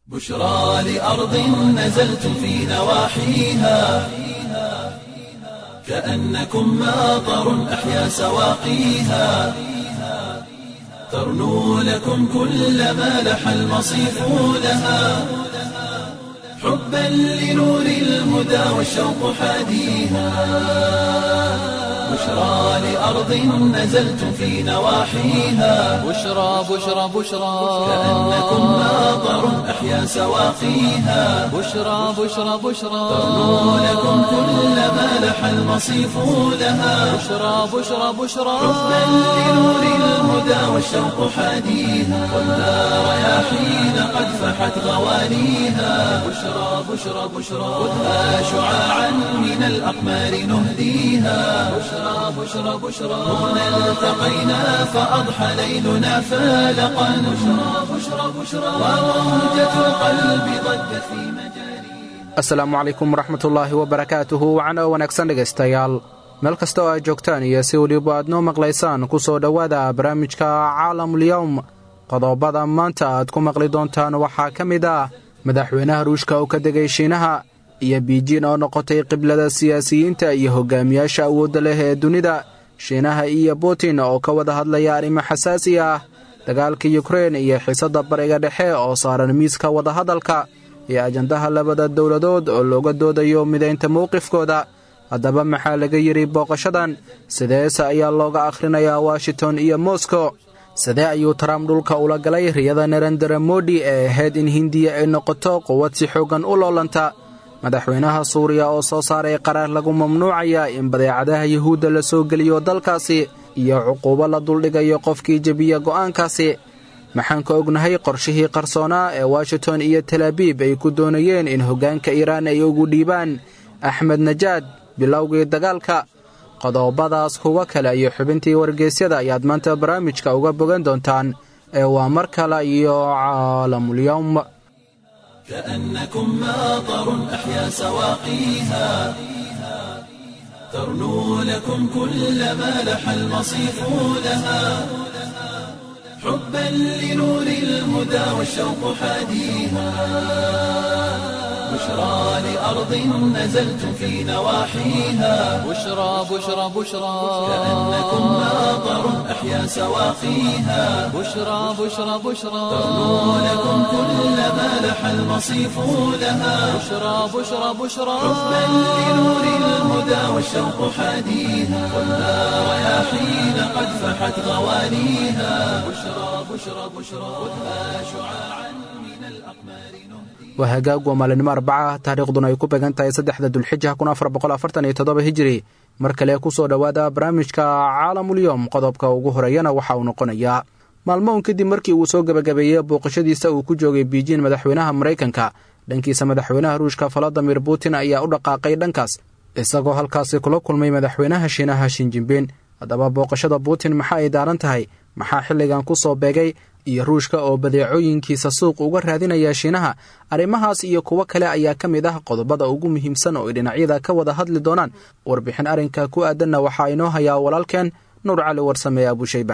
بشرى لأرض نزلتم في نواحيها كأنكم ماطر أحيا سواقيها ترنو لكم كل ما لح المصيف لها حبا لنور الهدى والشوق حاديها بشرى لأرض نزلتم في نواحيها بشرى بشرى بشرى كأنكم ماطر أحيا سواقيها بشرى بشرى بشرى ترنو لكم كل ما لح المصيف لها بشرى بشرى بشرى حبا لنور الهدى والشوق حاديها والنار رياحين قد فحت غوانيها بشرى بشرى بشرى خذها شعاعا من الأقمار نهديها بشرى بشرى بشرى هنا التقينا فأضحى ليلنا فالقا بشرى بشرى بشرى وموجة القلب ضجت في مجاريها asalaamu calaykum waraxmatullaahi wabarakaatuhu wacana wanaagsan dhegaystayaal meel kasta oo aad joogtaan iyo si weliba aad noo maqlaysaan ku soo dhowaada barnaamijka caalamulyowm qodobada maanta aad ku maqli doontaan waxaa ka mid ah madaxweynaha ruushka oo ka degay shiinaha iyo biijin oo noqotay qiblada siyaasiyiinta iyo hogaamiyaasha awoodda leh ee dunida shiinaha iyo butin oo ka wada hadlaya arrimo xasaasi ah dagaalka yukrein iyo xiisadda bariga dhexe oo saaran miiska wadahadalka iyo ajandaha labada dowladood oo looga doodayo midaynta mowqifkooda haddaba maxaa laga yidhi booqashadan sideese ayaa looga akhrinayaa washington iyo moskow sidee ayuu trump dhulka ula galay riyada narendera modi ee ahayd in hindiya ay noqoto quwad si xooggan u loolanta madaxweynaha suuriya oo soo saaray qaraar lagu mamnuucaya in badeecadaha yuhuudda la soo geliyo dalkaasi iyo cuquubo la duldhigayo qofkii jebiya go'aankaasi maxaan ka ognahay qorshihii qarsoonaa ee washington iyo talaabiib ay ku doonayeen in hoggaanka iiraan ay ugu dhiibaan axmed najaad bilowgii dagaalka qodobadaas kuwa kale iyo xubintii wargeysyada ayaad maanta barnaamijka uga bogan doontaan ee waa mar kale iyo caalamulyowm كأنكم ماطر أحيا سواقيها ترنو لكم كل ما لح المصيف لها حبا لنور الهدى والشوق حاديها بشرى لأرض نزلتم في نواحيها بشرى بشرى بشرى كأنكم ماطر أحيا سواقيها بشرى بشرى بشرى ترنو لكم كل ما لح المصيف لها بشرى بشرى بشرى حبا لنور الهدى والشوق حاديها والنار رياحين قد فحت غوانيها بشرى بشرى بشرى خذها شعاعا من الأقمار نهدي waa hagaag waa maalinimo arbaca taariikhduna ay ku began tahay saddexda dulxija kun afar boqol afartan iyo toddoba hijiri mar kale ku soo dhowaada barnaamijka caalamulyowm qodobka ugu horeeyana waxa uu noqonayaa maalmoun kadib markii uu soo gebagabeeyey booqashadiisa uu ku joogay biijin madaxweynaha maraykanka dhankiisa madaxweynaha ruushka valadimir putin ayaa u dhaqaaqay dhankaas isagoo halkaasi kula kulmay madaxweynaha shiinaha shinjinbin haddaba booqashada putin maxa ay daaran tahay maxaa xilligan ku soo beegay iyo ruushka oo badeecooyinkiisa suuq uga raadinaya shiinaha arrimahaas iyo kuwo kale ayaa ka mid ah qodobada ugu muhiimsan oo ay dhinacyada ka wada hadli doonaan warbixin arrinka ku aadanna waxaa inoo hayaa walaalkeen nuur cali warsame abushayba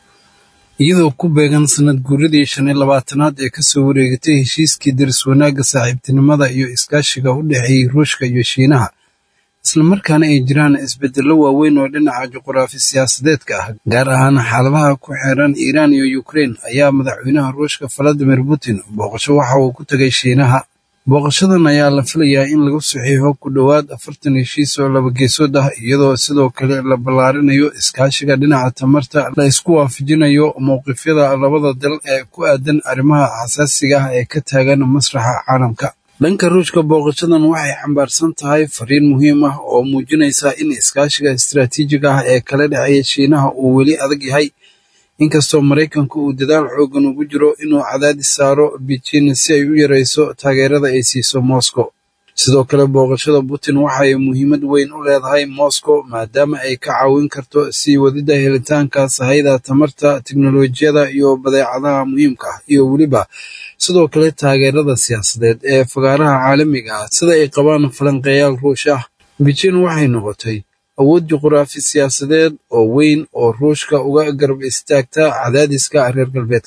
iyadoo ku beegan sanad guuradii shan iyo labaatanaad ee ka soo wareegatay heshiiskii daris wanaagga saaxiibtinimada iyo iskaashiga u dhexeeyey ruushka iyo shiinaha islamarkaana ay jiraan isbeddello waaweyn oo dhinaca juquraafi siyaasadeedka ah gaar ahaan xaaladaha ku xeeran iiraan iyo yukrein ayaa madaxweynaha ruushka valadimir putin booqasho waxa uu ku tegay shiinaha booqashadan ayaa la filayaa in lagu saxiixo ku dhowaad afartan heshiis oo laba geesood ah iyadoo sidoo kale la ballaarinayo iskaashiga dhinaca tamarta la isku waafajinayo mowqifyada labada dal ee ku aadan arrimaha xasaasiga ah ee ka taagan masraxa caalamka dhanka ruushka booqashadan waxay xambaarsan tahay fariin muhiim ah oo muujinaysa in iskaashiga istaraatiijiga ah ee kala dhexeeya shiinaha uu weli adag yahay inkastoo maraykanku uu dadaal xoogan ugu jiro inuu cadaadis saaro beijing si ay u yarayso taageerada ay siiso moscow sidoo kale booqashada putin waxay muhiimad weyn u leedahay moscow maadaama ay ka caawin karto sii wadida helitaanka sahayda tamarta tiknolojiyada iyo badeecadaha muhiimka ah iyo weliba sidoo kale taageerada siyaasadeed ee fagaaraha caalamiga ah sida ay qabaan falanqeeyaal ruush ah beijing waxay noqotay awood juquraafi siyaasadeed oo weyn oo ruushka uga garab istaagta cadaadiska reer galbeedka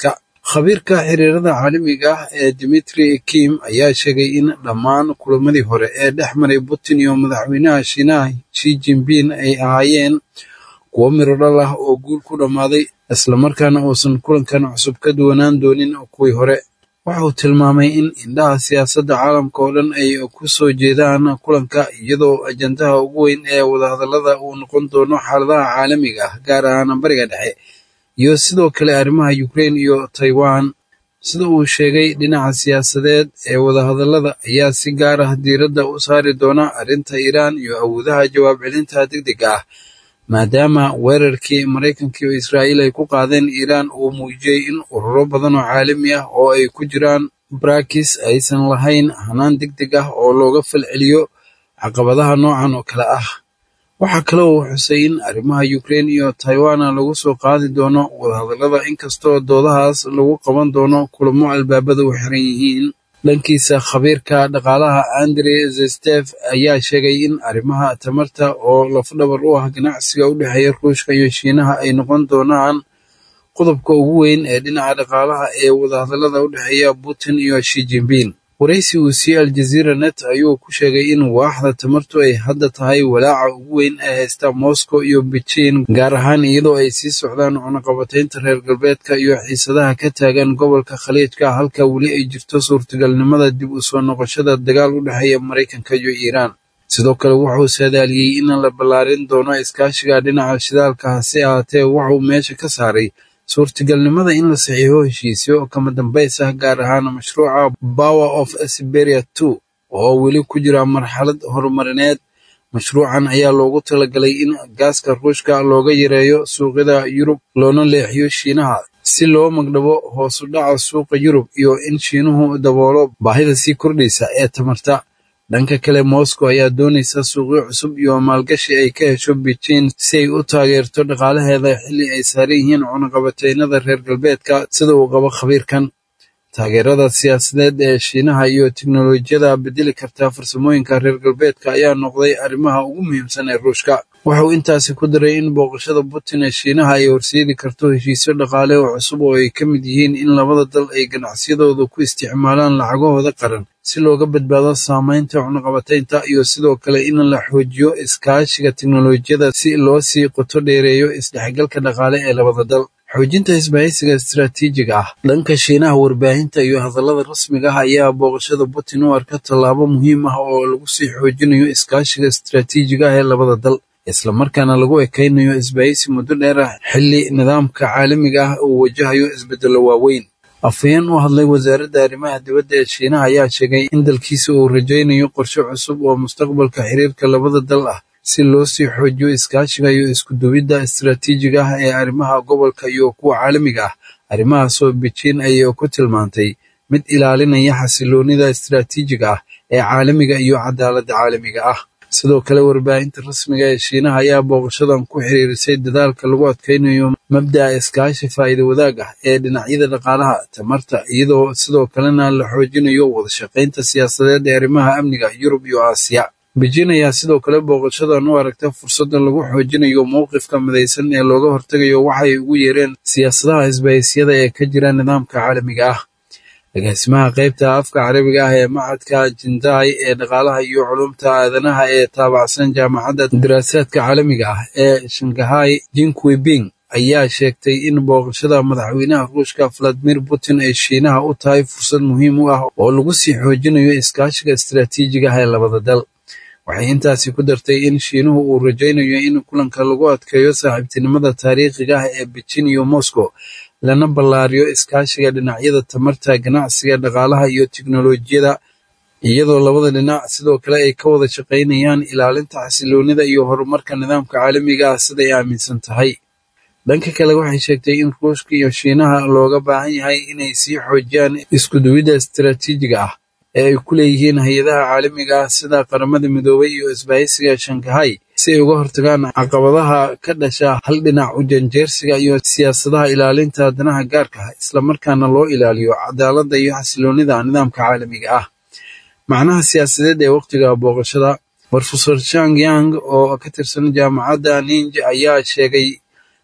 khabiirka xiriirada caalamiga ah ee dimitri kim ayaa sheegay in dhammaan kulamadii hore ee dhex maray putin iyo madaxweynaha shiinaha shi jinbin ay ahaayeen kuwo miro dhal ah oo guul ku dhammaaday islamarkaana uusan kulankan cusub ka duwanaan doonin kuwii hore waxa uu tilmaamay in indhaha siyaasadda caalamka oo dhan ay ku soo jeedaan kulanka iyadoo ajandaha ugu weyn ee wadahadallada uu noqon doono xaaladaha caalamiga ah gaar ahaan bariga dhexe iyo sidoo kale arrimaha ukraine iyo taiwan sida uu sheegay dhinaca siyaasadeed ee wadahadallada ayaa si gaar ah diiradda u saari doona arrinta iiraan iyo awoodaha jawaab celinta degdega ah maadaama weerarkii maraykanka iyo israa'iil ay ku qaadeen iiraan uu muujiyey in ururo badan oo caalami ah oo ay ku jiraan barakis aysan lahayn hanaan degdeg ah oo looga falceliyo caqabadaha noocan oo kale ah waxaa kale uu xusay in arrimaha ukraine iyo taiwana lagu soo qaadi doono wadahadallada inkastoo doodahaas lagu qaban doono kulamo albaabada u xiran yihiin dhankiisa khabiirka dhaqaalaha andre zestef ayaa sheegay in arrimaha tamarta oo lafdhabar u ah ganacsiga u dhexeeya ruushka iyo shiinaha ay noqon doonaan qodobka ugu weyn ee dhinaca dhaqaalaha ee wadahadallada u dhexeeya putin iyo shi jinbin waraysi uu siiyey aljazeera net ayuu ku sheegay in waaxda tamartu ay hadda tahay walaaca ugu weyn ee haysta moscow iyo beijing gaar ahaan iyadoo ay sii socdaan cunaqabataynta reer galbeedka iyo xiisadaha ka taagan gobolka khaliijka halka weli ay jirto suurtagalnimada dib u soo noqoshada dagaal u dhexeeya maraykanka iyo iiraan sidoo kale wuxuu saadaaliyey in la ballaarin doono iskaashiga dhinaca shidaalka hase ahaatee wuxuu meesha ka saaray suurtagalnimada in la saxiixo heshiisyo kama dambays ah gaar ahaan mashruuca power of siberia two oo weli ku jira marxalad horumarineed mashruucan ayaa loogu talagalay in gaaska ruushka looga yareeyo suuqyada yurub loona leexiyo shiinaha si loo magdhabo hoosu dhaca suuqa yurub iyo in shiinuhu daboolo baahida sii kordhaysa ee tamarta dhanka kale moscow ayaa doonaysa suuqyo cusub iyo maalgashi ay ka hesho beijing si ay u taageerto dhaqaalaheeda xilli ay saaran yihiin cunaqabataynada reer galbeedka sida uu qabo khabiirkan taageerada siyaasadeed ee shiinaha iyo teknolojiyada bedeli karta farsamooyinka reer galbeedka ayaa noqday arrimaha ugu muhiimsan ee ruushka wuxuu intaasi ku daray in booqashada putin ee shiinaha ay horseedi karto heshiisyo dhaqaale oo cusub oo ay ka mid yihiin in labada dal ay ganacsiyadooda ku isticmaalaan lacagahooda qaran si looga badbaado saamaynta cunaqabataynta iyo sidoo kale in la xoojiyo iskaashiga teknolojiyada si loo sii qoto dheereeyo isdhexgalka dhaqaale ee labada dal xoojinta isbahaysiga istaraatiijiga ah dhanka shiinaha warbaahinta iyo hadallada rasmiga ah ayaa booqashada putin u arka tallaabo muhiim ah oo lagu sii xoojinayo iskaashiga istaraatiijiga ah ee labada dal islamarkaana lagu ekaynayo isbahaysi muddo dheer ah xilli nidaamka caalamiga ah uu wajahayo isbeddello waaweyn afhayeen u hadlay wasaaradda arrimaha dibadda ee shiinaha ayaa sheegay in dalkiisa uu rajaynayo qorshe cusub oo mustaqbalka xiriirka labada dal ah si loo sii xoojiyo iskaashiga iyo isku-duwidda istaraatiijiga ah ee arrimaha gobolka iyo kuwa caalamiga ah arrimahaasoo beijing ayay ku tilmaantay mid ilaalinaya xasiloonida istaraatiijiga ah ee caalamiga iyo cadaaladda caalamiga ah sidoo kale warbaahinta rasmiga ee shiinaha ayaa booqashadan ku xiriirisay dadaalka lagu adkaynayo mabda'a iskaashi faa'iida wadaag ah ee dhinacyada dhaqaalaha tamarta iyadoo sidoo kalena la xoojinayo wadashaqaynta siyaasadeed ee arrimaha amniga yurub iyo aasiya beijing ayaa sidoo kale booqashadan u aragta fursadda lagu xoojinayo mowqifka midaysan ee looga hortegayo waxay ugu yeereen siyaasadaha isbahaysiyada ee ka jira nidaamka caalamiga ah agaasimaha qaybta afka carabiga ah ee macadka jindai ee dhaqaalaha iyo culumta aadanaha ee taabacsan jaamacadda daraasaadka caalamiga ah ee shanghai jinkwibing ayaa sheegtay in booqashada madaxweynaha ruushka valadimir putin ay shiinaha u tahay fursad muhiim u ah oo lagu sii xoojinayo iskaashiga istaraatiijiga ah ee labada dal waxay intaasi ku dartay in shiinuhu uu rajaynayo in kulanka lagu adkeeyo saaxiibtinimada taariikhiga ah ee beijing iyo moscow lana ballaariyo iskaashiga dhinacyada tamarta ganacsiga dhaqaalaha iyo tiknolojiyada iyadoo labada dhinac sidoo kale ay ka wada shaqaynayaan ilaalinta xasiloonida iyo horumarka nidaamka caalamiga ah siday aaminsan tahay dhanka kale waxay sheegtay in ruushka iyo shiinaha looga baahan yahay inay sii xoojiyaan iskuduwidda istaraatiijiga ah ee ay ku leeyihiin hay-adaha caalamiga ah sida qaramada midoobay iyo isbahaysiga shanghai si ay uga hortagaan caqabadaha ka dhasha hal dhinac u janjeersiga iyo siyaasadaha ilaalinta danaha gaarka ah islamarkaana loo ilaaliyo cadaaladda iyo xasiloonida nidaamka caalamiga ah macnaha siyaasadeed ee wakhtiga booqashada brofesor chang yang oo ka tirsan jaamacadda ninj ayaa sheegay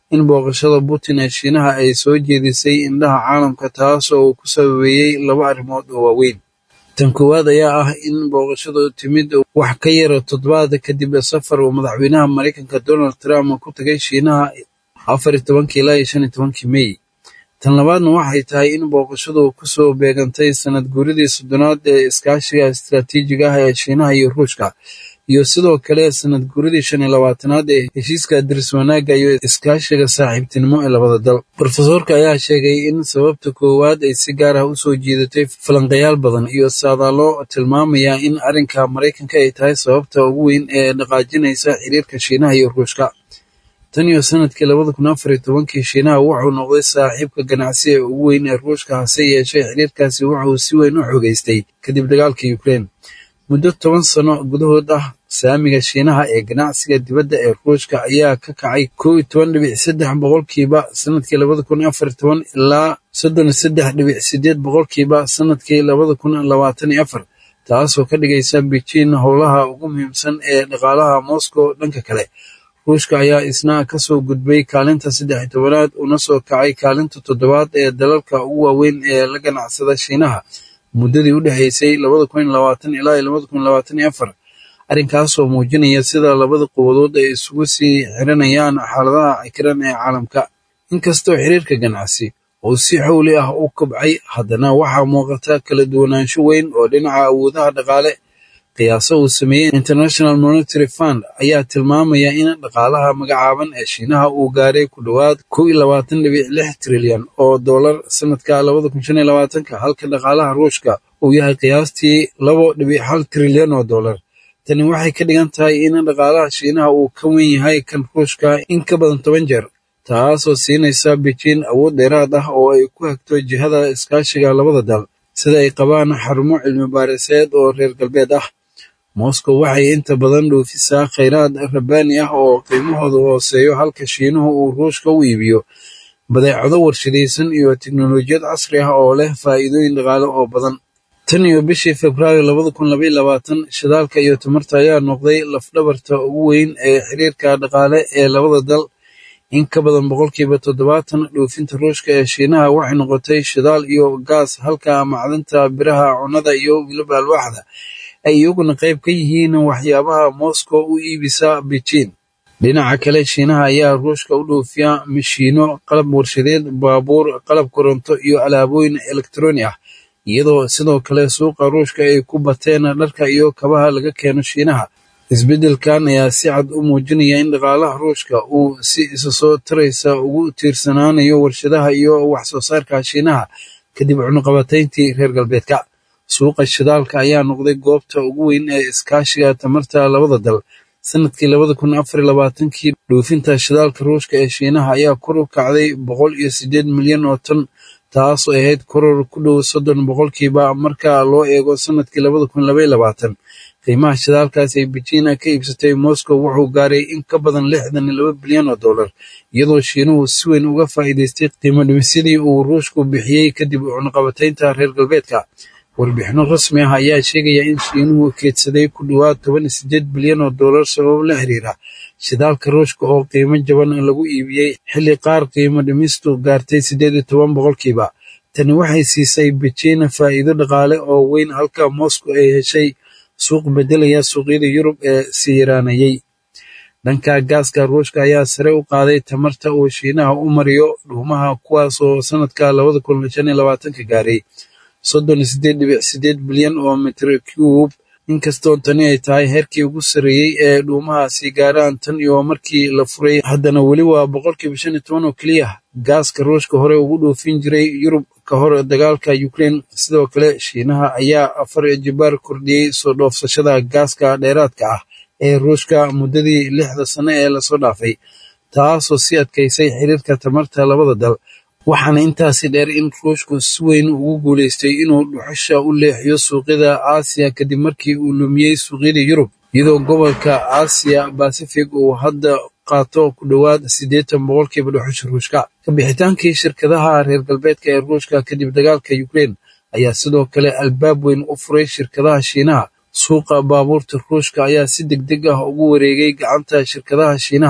in booqashada putin ee shiinaha ay soo jeedisay indhaha caalamka taasoo uu ku sababeeyey laba arrimood oo waaweyn tan koowaad ayaa ah in booqashadu timid wax ka yara toddobaad kadib safar uu madaxweynaha maraykanka donald trump ku tagay shiinaha afar iyo tobankii ilaa iyo shan iyo tobankii mey tan labaadna waxay tahay in booqashadu kusoo beegantay sanad guuridii soddonaad ee iskaashiga istaraatiijiga ah ee shiinaha iyo ruushka iyo sidoo kale sanad guuridii shan iyo labaatanaad ee heshiiska diris wanaagga iyo iskaashiga saaxiibtinimo ee labada dal rofesoorka ayaa sheegay in sababta koowaad ay si gaar ah usoo jiidatay falanqayaal badan iyo saadaalo tilmaamaya in arrinka maraykanka ay tahay sababta ugu weyn ee dhaqaajinaysa xiriirka shiinaha iyo ruushka tan iyo sanadkii labada kun afar iyo tobankii shiinaha wuxuu noqday saaxiibka ganacsi ee ugu weyn ee ruushka hase yeeshee xiriirkaasi wuxuu si weyn u xogeystay kadib dagaalka ukraine muddo toban sano gudahood ah saamiga shiinaha ee ganacsiga dibadda ee ruushka ayaa ka kacay kow iyo toban dhibic saddex boqolkiiba sanadkii labada kun afar iyo toban ilaa soddon iyo saddex dhibic sideed boqolkiiba sanadkii labada kun labaatan iyo afar taasoo ka dhigaysa beijing howlaha ugu muhiimsan ee dhaqaalaha moscow dhanka kale ruushka ayaa isna kasoo gudbay kaalinta saddex iyo tobanaad una soo kacay kaalinta toddobaad ee dalalka ugu waaweyn ee la ganacsada shiinaha muddadii u dhexaysay labada kun iyo labaatan ilaa iyo labada kun iyo labaatan iyo afar arrinkaasoo muujinaya sida labada quwadood ay isugu sii xiranayaan xaaladaha cikiran ee caalamka inkastoo xiriirka ganacsi uu si xowli ah u kobcay haddana waxaa muuqata kala duwanaansho weyn oo dhinaca awoodaha dhaqaale qiyaaso uu sameeyey international monitary fund ayaa tilmaamaya in dhaqaalaha magacaaban ee shiinaha uu gaaray ku dhowaad kow iyo labaatan dhibic lix trilyan oo dollar sanadka labada kun shan iyo labaatanka halka dhaqaalaha ruushka uu yahay qiyaastii labo dhibic hal trilyan oo dollar tani waxay ka dhigan tahay in dhaqaalaha shiinaha uu ka weyn yahay kan ruushka in ka badan toban jeer taasoo siinaysa beijing awood dheeraad ah oo ay ku hagto jihada iskaashiga labada dal sida ay qabaan xarumo cilmi baariseed oo reer galbeed ah moscow waxay inta badan dhoofisaa khayraad rabbaani ah oo qiimahooda hooseeyo halka shiinuhu uu ruushka u iibiyo badeecado warshadaysan iyo teknolojiyad casri ah oo leh faa'iidooyin dhaqaale oo badan tan iyo bishii februaayo labada kun labaiyo labaatan shidaalka iyo tamarta ayaa noqday lafdhabarta ugu weyn ee xiriirka dhaqaale ee labada dal in ka badan boqolkiiba toddobaatan dhoofinta ruushka ee shiinaha waxay noqotay shidaal iyo gaas halka macdanta biraha cunnada iyo wiliba alwaaxda ay iyaguna qayb ka yihiin waxyaabaha moscow u iibisa beijing dhinaca kale shiinaha ayaa ruushka u dhoofiya mashiino qalab warshadeed baabuur qalab koronto iyo alaabooyin elektroni ah iyadoo sidoo kale suuqa ruushka ay ku bateen dharka iyo kabaha laga keeno shiinaha isbeddelkan ayaa si cad u muujinaya in dhaqaalaha ruushka uu si isa soo taraysa ugu tiirsanaanayo warshadaha iyo wax soo saarka shiinaha kadib cunuqabatayntii reer galbeedka suuqa shidaalka ayaa noqday goobta ugu weyn ee iskaashiga tamarta labada dal sanadkii labada kun afar iyo labaatankii dhoofinta shidaalka ruushka ee shiinaha ayaa kor u kacday boqol iyo siddeed milyan oo tan taasoo ahayd koror ku dhow soddon boqolkiiba marka loo eego sanadkii labada kun labaiyo labaatan qiimaha shidaalkaas ay beijina ka iibsatay moscow wuxuu gaaray in ka badan lixdan iyo laba bilyan oo dollar iyadoo shiinuhu si weyn uga faa'iidaystay qiimo dhimisyadii uu ruushku bixiyey kadib cunuqabataynta reer galbeedka warbixino rasmi ah ayaa sheegaya in shiinuhu keedsaday ku dhowaad toban iyo siddeed bilyan oo dollar sabab la xiriira shidaalka ruushka oo qiimo jaban lagu iibiyey xilli qaar qiimo dhimistu gaartay siddeed iyo toban boqolkiiba tani waxay siisay beijina faa'iido dhaqaale oo weyn halka moscow ay heshay suuq beddelaya suuqyada yurub ee sii yaraanayey dhanka gaaska ruushka ayaa sare u qaaday tamarta uu shiinaha u mariyo dhuumaha kuwaas oo sanadka labada kun shan iyo labaatanka gaaray soddon iyo siddeed dhibic siddeed bilyan oo mitr cube inkastoo tani ay tahay heerkii ugu sarreeyey ee dhuumahaasi gaaraan tan iyo markii la furay haddana weli waa boqolkiiba shan iyo toban oo keliya gaaska ruushka hore ugu dhoofin jiray yurub ka hor dagaalka ukraine sidoo kale shiinaha ayaa afar jibaar kordhiyey soo dhoofsashada gaaska dheeraadka ah ee ruushka muddadii lixda sano ee lasoo dhaafay taasoo sii adkaysay xiriirka tamarta labada dal waxaana intaasi dheer in ruushku si weyn ugu guulaystay inuu dhuxusha u leexiyo suuqyada aasiya kadib markii uu lumiyey suuqyada yurub iyadoo gobolka aasiya basifig uu hadda qaato ku dhowaad siddeetan boqolkiiba dhuxusha ruushka kabixitaankii shirkadaha reer galbeedka ee ruushka kadib dagaalka ukraine ayaa sidoo kale albaab weyn u furay shirkadaha shiinaha suuqa baabuurta ruushka ayaa si deg deg ah ugu wareegay gacanta shirkadaha shiinaha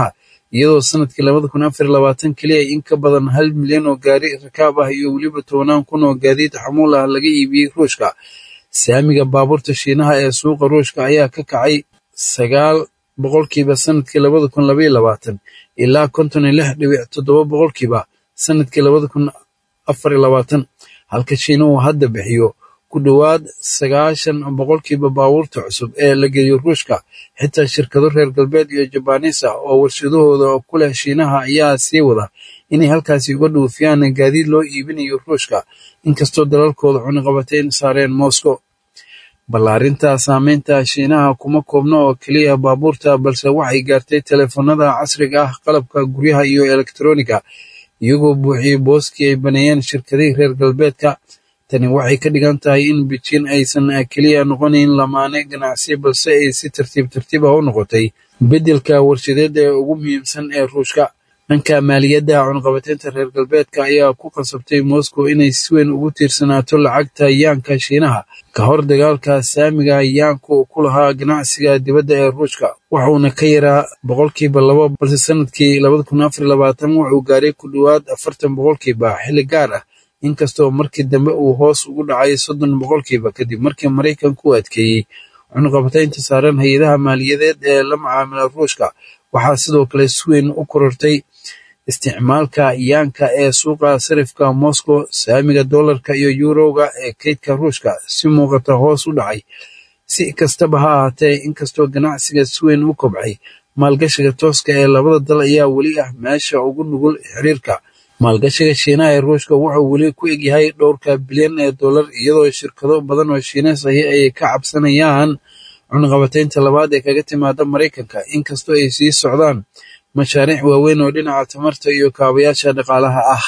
iyadoo sanadkii labada kun afar iyo labaatan keliya in ka badan hal milyan oo gaari rakaab ah iyo weliba tobanaan kun oo gaadiid xamuul ah laga iibiyey ruushka saamiga baabuurta shiinaha ee suuqa ruushka ayaa ka kacay sagaal boqolkiiba sanadkii labada kun labaiyo labaatan ilaa konton iyo lix dhibic toddoba boqolkiiba sanadkii labada kun afar iyo labaatan halka shiinuhu hadda bixiyo ku dhowaad sagaashan boqolkiiba baabuurta cusub ee la geeyo ruushka xitaa shirkado reer galbeed iyo jabaanis ah oo warshadahooda ku leh shiinaha ayaa sii wada inay halkaasi uga dhuufiyaan gaadiid loo iibinayo ruushka inkastoo dalalkooda cuniqabateyn saareen moscow ballaarinta saameynta shiinaha kuma koobno oo keliya baabuurta balse waxay gaartay teleefanada casriga ah qalabka guryaha iyo elektroniga iyagoo buuxiyey booskii ay baneeyeen shirkadihii reer galbeedka tani waxay ka dhigan tahay in beijing aysan keliya noqonayn lamaane ganacsi balse ay si tartiib tartiib ah u noqotay beddelka warshadeed ee ugu muhiimsan ee ruushka dhanka maaliyadda cunqabateynta reer galbeedka ayaa ku qasabtay moscow inay si weyn ugu tiirsanaato lacagta yaanka shiinaha ka hor dagaalka saamiga yaanku ku lahaa ganacsiga dibadda ee ruushka wuxuuna ka yaraa boqolkiiba laba balse sanadkii labada kun afar iyo labaatan wuxuu gaaray ku dhowaad afartan boqolkiiba xilli gaar ah inkastoo markii dambe uu hoos ugu dhacay soddon boqolkiiba kadib markii maraykanku u adkeeyey cunqabateynta saaran hay-adaha maaliyadeed ee la macaamila ruushka waxaa sidoo kale si weyn u korortay isticmaalka yaanka ee suuqa sarifka moscow saamiga dollarka iyo yuroga ee kaydka ruushka si muuqata hoos u dhacay si kastaba ha ahaatee inkastoo ganacsiga si weyn u kobcay maalgashiga tooska ee labada dal ayaa weli ah meesha ugu nugul xiriirka maalgashiga shiinaha ee ruushka wuxuu weli ku egyahay dhowrka bilyan ee dollar iyadoo shirkado badan oo shiineys ahi ay ka cabsanayaan cunqabateynta labaad ee kaga timaada maraykanka inkastoo ay sii socdaan mashaariic waaweyn oo dhinaca tamarta iyo kaabayaasha dhaqaalaha ah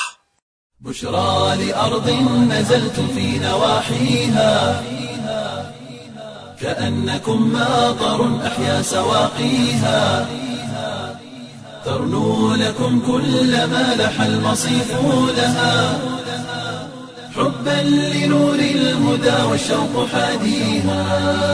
بشرى لأرض نزلت في نواحيها كأنكم ماطر أحيا سواقيها ترنو لكم كل ما لح المصيف لها حبا لنور الهدى والشوق حاديها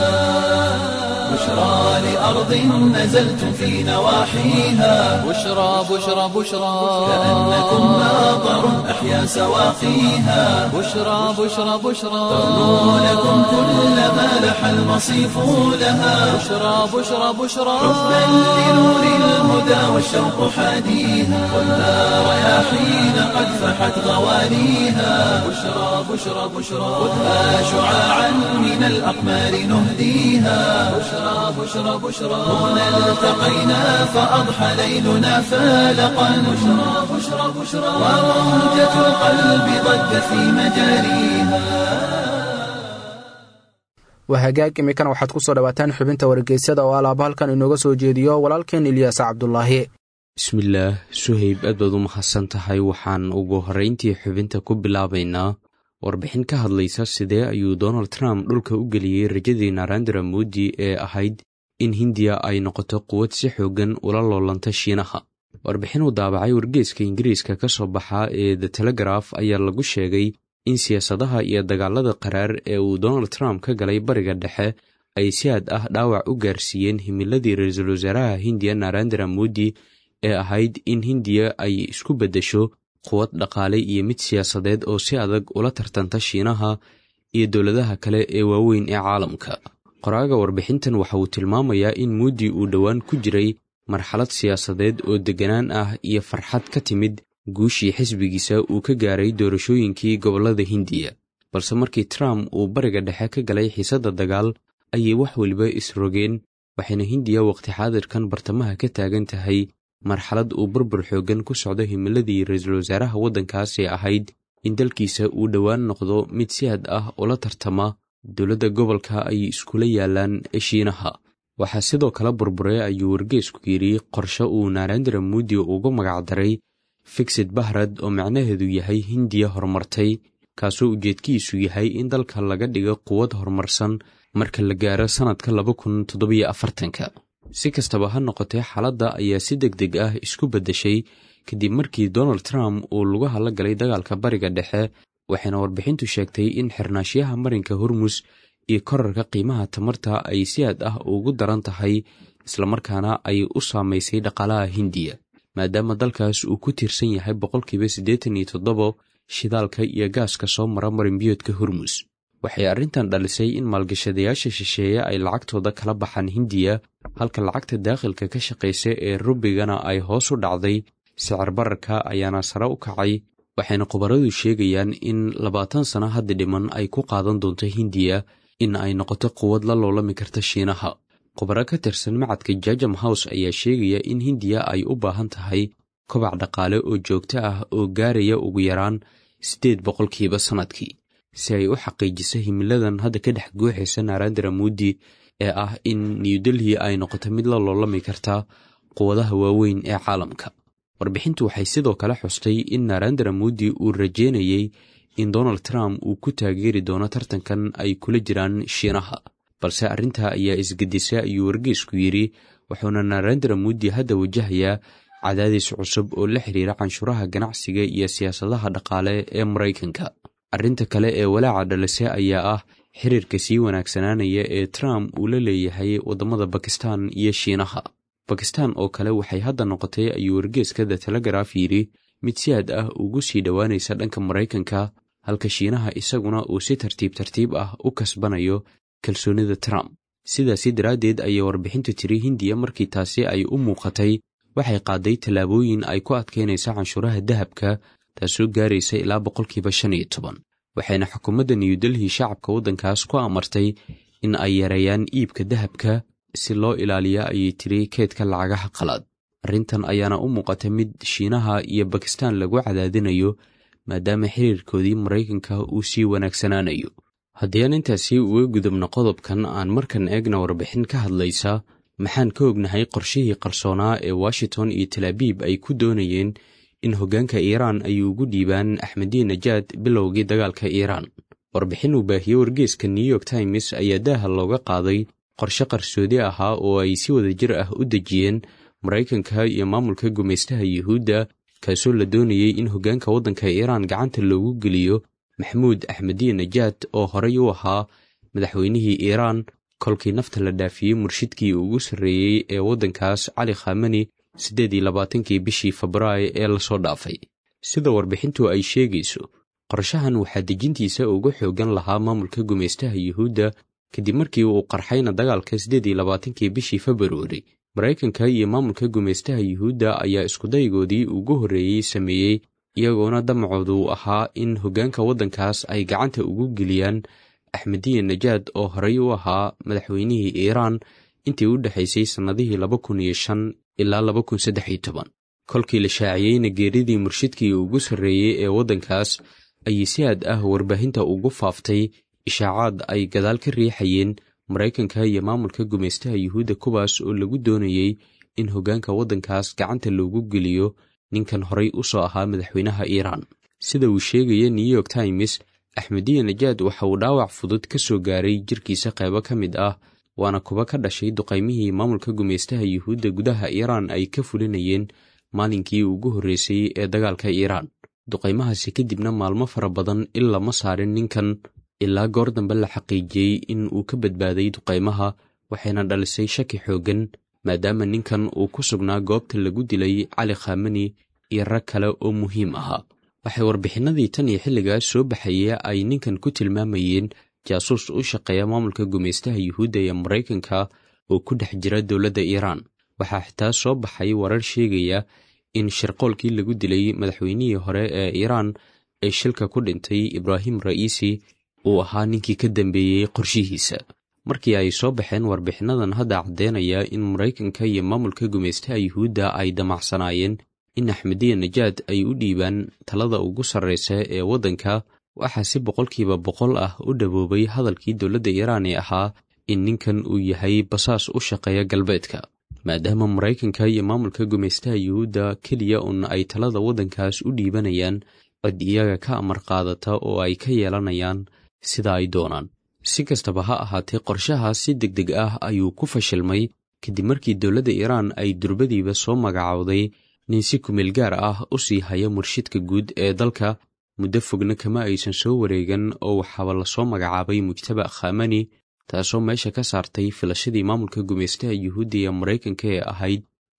بشرى لأرض نزلت في نواحيها بشرى بشرى بشرى كأنكم ماطر أحيا سواقيها بشرى بشرى بشرى ترنو لكم كل ما لح المصيف لها بشرى بشرى بشرى حبا لنور الهدى والشوق حاديها والنار رياحين قد فحت غوانيها بشرى بشرى بشرى خذها شعاعا من الأقمار نهديها بشرى بشرى بشرى هنا التقينا فأضحى ليلنا فالقا بشرى بشرى بشرى وروجة القلب ضجت في مجاريها waa hagaag iminkana waxaad ku soo dhawaataan xubinta wargeysyada oo alaaba halkan inooga soo jeediyo walaalkeen ilyaas cabdulaahi bismillaah suhayb aad baad u mahadsan tahay waxaan ugu horrayntii xubinta ku bilaabaynaa warbixin ka hadlaysa sidee ayuu donald trump dhulka u geliyey rajadii narendra moodi ee ahayd in hindiya ay noqoto quwad si xooggan ula loolanta shiinaha warbixin uu daabacay wargeeska ingiriiska ka soo baxa ee the telegraf ayaa lagu sheegay in siyaasadaha iyo dagaalada qaraar ee uu donald trump ka galay bariga dhexe ay si aad ah dhaawac u gaarsiiyeen himiladii ra-iisul wasaaraha hindiya narendra moodi ee ahayd in hindiya ay isku beddesho quwad dhaqaale iyo mid siyaasadeed oo si adag ula tartanta shiinaha iyo dowladaha kale ee waaweyn ee caalamka qoraaga warbixintan waxa uu tilmaamayaa in muudi uu dhowaan ku jiray marxalad siyaasadeed oo degganaan ah iyo farxad ka timid guushii xisbigiisa uu ka gaaray doorashooyinkii gobollada hindiya balse markii trump uu bariga dhexe ka galay xiisadda dagaal ayay wax weliba isrogeen waxayna hindiya waqti xaadirkan bartamaha ka taagan tahay marxalad uu burbur xooggan ku socdo himiladii ra-iisul wasaaraha waddankaas ee ahayd in dalkiisa uu dhowaan noqdo mid si had ah ula tartama dowladda gobolka ay iskula yaalaan shiinaha waxaa sidoo kale burburay ayuu wargeesku yidhi qorshe uu narendra moodi ugu magacdaray fixid bahrad oo macnaheedu yahay hindiya horumartay kaasoo ujeedkiisu yahay in dalka laga dhigo quwad horumarsan marka la gaaro sannadka laba kun toddobiyo afartanka si kastaba ha noqotee xaaladda ayaa si deg deg ah isku beddeshay kadib markii donald trump uu lugaha la galay dagaalka bariga dhexe waxayna warbixintu sheegtay in xirnaashyaha marinka hormus iyo korarka qiimaha tamarta ay si aad ah ugu daran tahay islamarkaana ay u saamaysay dhaqaalaha hindiya maadaama dalkaas uu ku tiirsan yahay boqolkiiba siddeetan iyo toddobo shidaalka iyo gaaska soo mara marinbiyoodka hormus waxay arrintan dhalisay in maalgashadayaasha shisheeye ay lacagtooda kala baxaan hindiya halka lacagta daakhilka ka shaqaysa ee rubigana ay hoos u dhacday sicir bararka ayaana sare u kacay waxayna khubaradu sheegayaan in labaatan sano hadda dhiman ay ku qaadan doonto hindiya in ay noqoto quwad la loolami karta shiinaha khubaro ka tirsan macadka jajam house ayaa sheegaya in hindiya ay u baahan tahay kobac dhaqaale oo joogto ah oo gaaraya ugu yaraan siddeed boqolkiiba sannadkii si ay u xaqiijiso himiladan hadda ka dhex guuxaysa narandara muudi ee ah in new delhi ay noqoto mid la loolami karta quwadaha waaweyn ee caalamka warbixintu waxay sidoo kale xustay in narandara muudi uu rajeynayey in donald trump uu ku taageeri doono tartankan ay kula jiraan shiinaha balse arrintaa ayaa isgedisa ayuu wargeysku yidhi wuxuuna narandara muudi hadda wajahayaa cadaadis cusub oo la xiriira canshuuraha ganacsiga iyo siyaasadaha dhaqaale ee maraykanka arrinta kale ee walaaca dhalise ayaa ah xiriirka sii wanaagsanaanaya ee trump uu la leeyahay waddamada bakistan iyo shiinaha bakistan oo kale waxay hadda noqotay ayuu wargeeska the telegraf yidhi mid si aad ah ugu sii dhowaanaysa dhanka maraykanka halka shiinaha isaguna uu si tartiib tartiib ah u kasbanayo kalsoonida trump sidaasi daraaddeed ayay warbixintu tiri hindiya markii taasi ay u muuqatay waxay qaaday tallaabooyin ay ku adkaynaysa canshuuraha dahabka taasoo gaaraysa ilaa boqolkiiba shan iyo toban waxayna xukuumadda new delhi shacabka waddankaas ku amartay in ay yareeyaan iibka dahabka si loo ilaaliya ayay tiri keedka lacagaha qalaad arrintan ayaana u muuqata mid shiinaha iyo bakistan lagu cadaadinayo maadaama xiriirkoodii maraykanka uu sii wanaagsanaanayo haddii aan intaasi uga gudubno qodobkan aan markan eegna warbixin ka hadlaysa maxaan ka ognahay qorshihii qarsoonaa ee washington iyo talaabiib ay ku doonayeen in hoggaanka iiraan ay ugu dhiibaan axmediin najaad bilowgii dagaalka iiraan warbixin uu baahiyey wargeeska new york times ayaa daaha looga qaaday qorshe qarsoodi ahaa oo ay si wada jir ah u dejiyeen maraykanka iyo maamulka gumaystaha yuhuudda kaasoo la doonayey in hoggaanka waddanka iiraan gacanta loogu geliyo maxamuud axmediin najaad oo horey u ahaa madaxweynihii iiraan kolkii nafta la dhaafiyey murshidkii ugu sarreeyey ee waddankaas cali khamani siddeed iyo labaatankii bishii febraayo ee lasoo dhaafay sida warbixintu ay sheegayso qorshahan waxaa dejintiisa ugu xooggan lahaa maamulka gumaystaha yuhuudda kadib markii uu qarxayna dagaalka siddeed iyo labaatankii bishii februari maraykanka iyo maamulka gumaystaha yuhuudda ayaa iskudaygoodii ugu horreeyey sameeyey iyagoona damacoodu ahaa in hoggaanka waddankaas ay gacanta ugu geliyaan axmediya najaad oo horey u ahaa madaxweynihii iiraan intii u dhexaysay sannadihii laba kun iyo shan ilaa laba kun saddex iyo toban kolkii la shaaciyeyna geeridii murshidkii ugu sarreeyey ee waddankaas ayay si aad ah warbaahinta ugu faaftay ishaacaad ay gadaal ka riixayeen maraykanka iyo maamulka gumaystaha yuhuudda kuwaas oo lagu doonayey in hoggaanka waddankaas gacanta loogu geliyo ninkan horey u soo ahaa madaxweynaha iiraan sida uu sheegaya new york times axmediya najaad waxa uu dhaawac fudud ka soo gaaray jirkiisa qaybo ka mid ah waana kuba ka dhashay duqaymihii maamulka gumaystaha yuhuudda gudaha iiraan ay ka fulinayeen maalinkii ugu horreysay ee dagaalka iiraan duqaymahaasi kadibna maalmo fara badan il lama saarin ninkan ilaa goor dambe la xaqiijiyey in uu ka badbaaday duqaymaha waxayna dhalisay shaki xooggan maadaama ninkan uu ku sugnaa goobta lagu dilay cali khamani iyo rag kale oo muhiim ahaa waxay warbixinadii tan iyo xilligaas soo baxaya ay ninkan ku tilmaamayeen jaasuus u shaqeeya maamulka gumaystaha yuhuudda ee maraykanka oo ku dhex jira dowladda iiraan waxaa xitaa soo baxay warar sheegaya in shirqoolkii lagu dilay madaxweynihii hore ee iiraan ee shilka ku dhintay ibraahim ra'iisi uu ahaa ninkii ka dambeeyey qorshihiisa markii ay soo baxeen warbixinadan hadda caddeynaya in maraykanka iyo maamulka gumaystaha yuhuudda ay damacsanaayeen in axmediya najaad ay u dhiibaan talada ugu sarraysa ee waddanka waxaa si boqolkiiba boqol ah u dhaboobay hadalkii dowladda iiraan ee ahaa in ninkan uu yahay basaas u shaqeeya galbeedka maadaama maraykanka iyo maamulka gumaystaha yuhuudda keliya un ay talada waddankaas u dhiibanayaan cid iyaga ka amar qaadata oo ay ka yeelanayaan sida ay doonaan si kastaba ha ahaatee qorshahaas si deg deg ah ayuu ku fashilmay kadib markii dowladda iiraan ay durbadiiba soo magacowday nin si kumeel gaar ah u sii haya murshidka guud ee dalka muddo fogna kama aysan soo wareegan oo waxaaba lasoo magacaabay mujtaba khamani taasoo meesha ka saartay filashadii maamulka gumaystaha yuhuudda ee maraykanka ee ahayd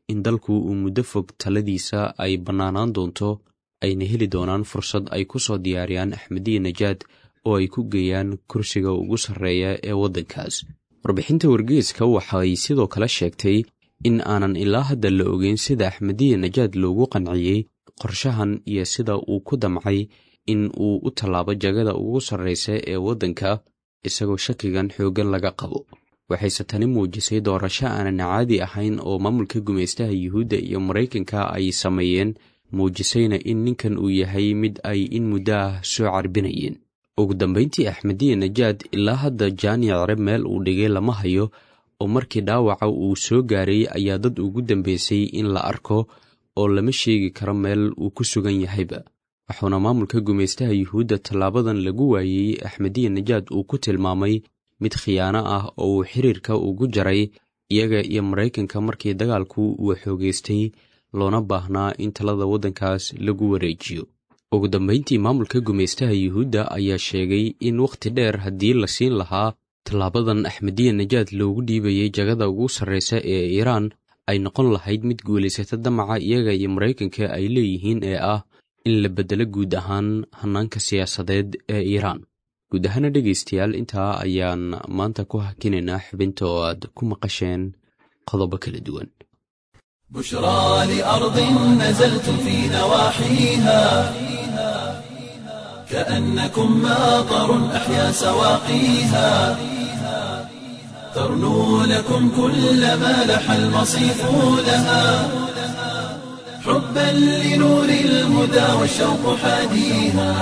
in dalku uu muddo fog taladiisa ay bannaanaan doonto ayna heli doonaan fursad ay ku soo diyaariyaan axmediya najaad oo ay ku geeyaan kursiga ugu sarreeya ee waddankaas warbixinta wargeeska waxay sidoo kale sheegtay in aanan ilaa hadda la ogeyn sida axmediya najaad loogu qanciyey qorshahan iyo sida uu ku damcay in uu u tallaabo jagada ugu sarraysa ee waddanka isagoo shakigan xooggan laga qabo waxayse tani muujisay doorasho aanan caadi ahayn oo maamulka gumaystaha yuhuudda iyo maraykanka ay sameeyeen muujisayna in ninkan uu yahay mid ay in muddo ah soo carbinayeen ugu dambayntii axmediya najaad ilaa hadda jaanic cere meel uu dhigay lama hayo oo markii dhaawaca uu soo gaaray ayaa dad ugu dambeysay in la arko oo lama sheegi karo meel uu ku sugan yahayba wuxuuna maamulka gumaystaha yuhuudda tallaabadan lagu waayey axmediya najaad uu ku tilmaamay mid khiyaano ah oo uu xiriirka ugu jaray iyaga iyo maraykanka markii dagaalku uu xoogeystay loona baahnaa in talada waddankaas lagu wareejiyo ugu dambayntii maamulka gumaystaha yuhuudda ayaa sheegay in wakhti dheer haddii la siin lahaa tallaabadan axmediya najaad loogu dhiibayay jagada ugu sarraysa ee iiraan ay noqon lahayd mid guulaysata damaca iyaga iyo maraykanka ay leeyihiin ee ah in la beddelo guud ahaan hannaanka siyaasadeed ee iiraan guud ahaana dhegaystayaal intaa ayaan maanta ku hakinaynaa xubinta oo aad ku maqasheen qodobo kala duwan بشرى لأرض نزلتم في نواحيها كأنكم ماطر أحيا سواقيها ترنو لكم كل ما لح المصيف لها حبا لنور الهدى والشوق حاديها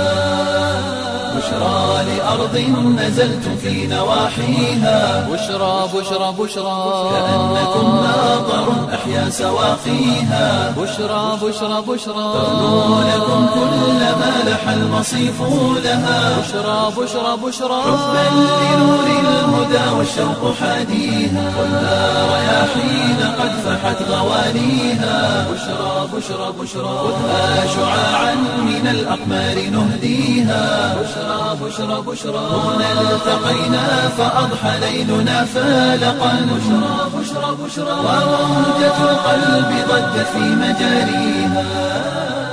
بشرى لأرض نزلتم في نواحيها بشرى بشرى بشرى كأنكم ماطر أحيا سواقيها بشرى بشرى بشرى ترنو لكم كل ما لح المصيف لها بشرى بشرى بشرى حبا لنور الهدى والشوق حاديها والنار رياحين قد فحت غوانيها بشرى بشرى بشرى خذها شعاعا من الأقمار نهديها بشرى بشرى بشرى هنا التقينا فأضحى ليلنا فالقا بشرى بشرى بشرى وروجة القلب ضجت في مجاريها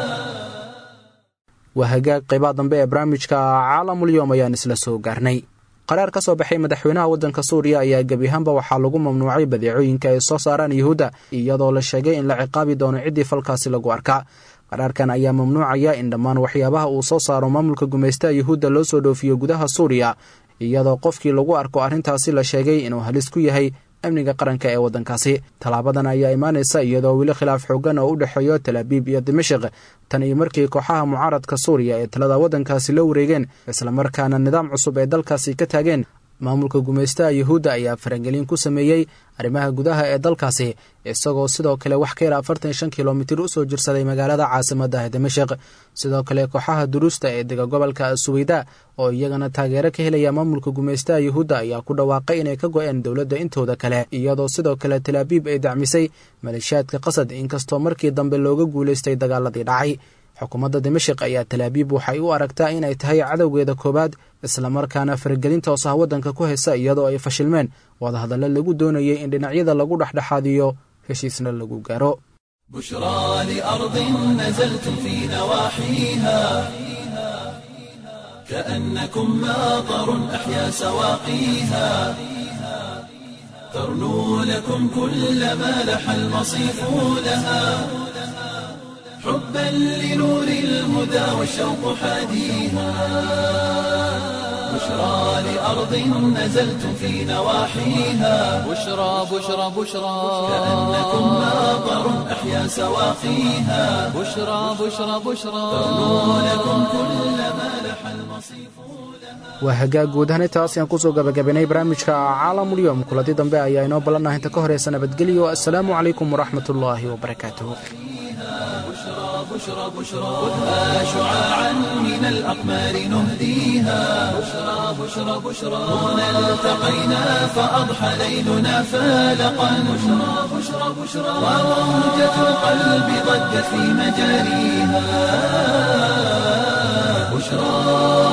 waa hagaag qaybaha dambe ee barnaamijka caalamulyoom ayaan isla soo gaarnay qaraar ka soo baxay madaxweynaha waddanka suuriya ayaa gebi ahaanba waxaa lagu mamnuucay badeecooyinka ay soo saaraan yuhuudda iyadoo la sheegay in la ciqaabi doono ciddii falkaasi lagu arkaa qaraarkan ayaa mamnuucaya in dhammaan waxyaabaha uu soo saaro maamulka gumaystaha yuhuudda loo soo dhoofiyo gudaha suuriya iyadoo qofkii lagu arko arrintaasi la sheegay inuu halis ku yahay amniga qaranka ee waddankaasi tallaabadan ayaa imaanaysa iyadoo weli khilaaf xoogan oo u dhexeeyo talaabiib iyo dimashik tan iyo markii kooxaha mucaaradka suuriya ee talada waddankaasi la wareegeen islamarkaana nidaam cusub ee dalkaasi ka taageen maamulka gumaystaha yuhuudda ayaa farangelin ku sameeyey arrimaha gudaha ee dalkaasi isagoo sidoo kale wax ka yar afartan shan kilomitir u soo jirsaday magaalada caasimadda ee dimashik sidoo kale kooxaha duruusta ee dega gobolka suweyda oo iyagana taageero ka helaya maamulka gumaystaha yuhuudda ayaa ku dhawaaqay inay ka go-een dowladda intooda kale iyadoo sidoo kale talaabiib ay dacmisay maleeshiyaadka qasad inkastoo markii dambe looga guulaystay dagaaladii dhacay xukuumadda dimashik ayaa talaabiib waxay u aragtaa inay tahay cadowgeeda koowaad islamarkaana faragelin toos ah waddanka ku haysa iyadoo ay fashilmeen wadahadallo lagu doonayay in dhinacyada lagu dhexdhexaadiyo heshiisna lagu gaaro بشرى لأرض نزلتم في نواحيها كأنكم ماطر أحيا سواقيها ترنو لكم كل ما لح المصيف لها حبا لنور الهدى والشوق حاديها بشرى لأرض نزلتم في نواحيها بشرى بشرى بشرى كأنكم ماطر أحيا سواقيها بشرى بشرى بشرى لكم كل ما لح المصيف waa hagaag guud ahaan intaas ayaan kusoo gabagabaynay barnaamijka caalamulyoom kulanti dambe ayaa inoo ballanah inta ka horeysa nabadgelyo assalaamu calaykum waraxmat ullaahi wabarakaatuh بشرى بشرى خذها شعاعا من الأقمار نهديها بشرى بشرى بشرى هنا التقينا فأضحى ليلنا فالقا بشرى بشرى بشرى وروجة القلب ضجت في مجاريها بشرى